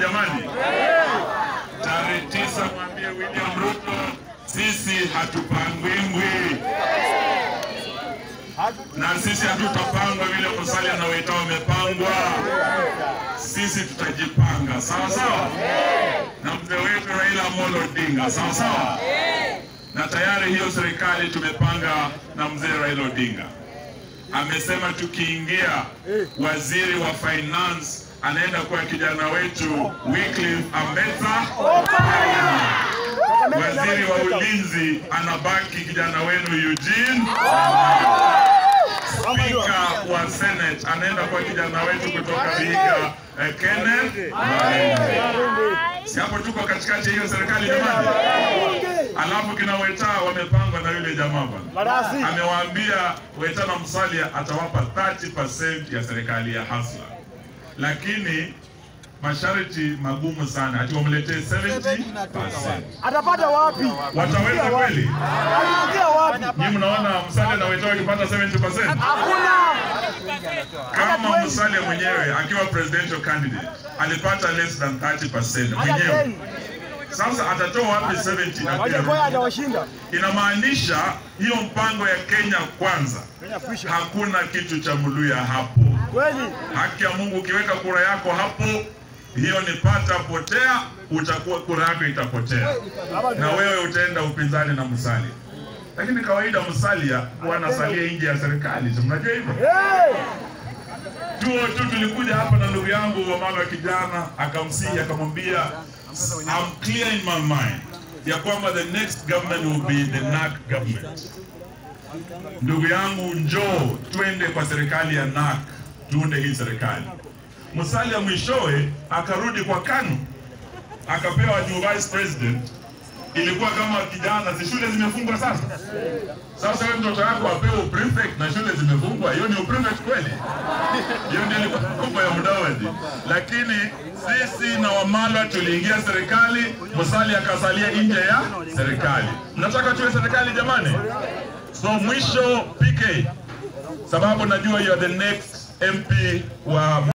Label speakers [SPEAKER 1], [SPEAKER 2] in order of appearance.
[SPEAKER 1] jamani? Tarehe tisa mwambie William Ruto sisi hatupangwingwi na sisi hatutapangwa vile Musalia na Weta wamepangwa. Sisi tutajipanga sawa sawa, na mzee wetu Raila Amolo Odinga sawa sawa, na tayari hiyo serikali tumepanga na mzee Raila Odinga amesema tukiingia, waziri wa finance anaenda kuwa kijana wetu Wycliffe Ambetsa waziri wa ulinzi anabaki kijana wenu Eugene. Spika wa Senate anaenda kwa kijana wetu kutoka Vihiga eh, Kenneth. Si hapo tuko katikati ya hiyo serikali jamani? Alafu kina Weta wamepangwa na yule jamaa bwana, amewaambia Weta na Musalia atawapa 30% ya serikali ya Hasla, lakini masharti magumu sana, ati wamletee 70%.
[SPEAKER 2] Atapata wapi?
[SPEAKER 1] Wataweza kweli?
[SPEAKER 2] Ataanzia wapi?
[SPEAKER 1] Nyinyi mnaona Musalia na Weta wakipata 70%?
[SPEAKER 2] Hakuna.
[SPEAKER 1] Kama Musalia mwenyewe akiwa presidential candidate alipata less than 30%
[SPEAKER 2] Hata
[SPEAKER 1] mwenyewe,
[SPEAKER 2] Kenya.
[SPEAKER 1] sasa atatoa wapi 70 na
[SPEAKER 2] Waje kwa
[SPEAKER 1] pia?
[SPEAKER 2] atawashinda.
[SPEAKER 1] Inamaanisha hiyo mpango ya Kenya kwanza,
[SPEAKER 2] Kenya kwisha.
[SPEAKER 1] hakuna kitu cha Muluya hapo.
[SPEAKER 2] Kweli.
[SPEAKER 1] Haki ya Mungu, ukiweka kura yako hapo, hiyo ni pata potea, utakuwa kura yako itapotea na wewe utaenda upinzani na Musalia. Lakini kawaida Musalia huwa anasalia nje ya serikali, si mnajua hivyo?
[SPEAKER 2] Hey!
[SPEAKER 1] Tuo tu tulikuja hapa na ndugu yangu Wamala wa kijana akamsihi akamwambia I'm clear in my mind ya kwamba the next government will be the NAC government. Ndugu yangu njoo twende kwa serikali ya NAC tuunde hii serikali. Musalia mwishowe akarudi kwa KANU akapewa juu vice president. Ilikuwa kama kijana, si shule zimefungwa sasa? Sasa wewe mtoto wako apewe prefect na shule zimefungwa, hiyo ni prefect kweli? Hiyo ndio ilikuwa kubwa ya Mudavadi. Lakini sisi na Wamalwa tuliingia serikali, Musalia akasalia nje ya serikali. Mnataka tuwe serikali jamani? So mwisho PK, sababu najua you are the next MP wa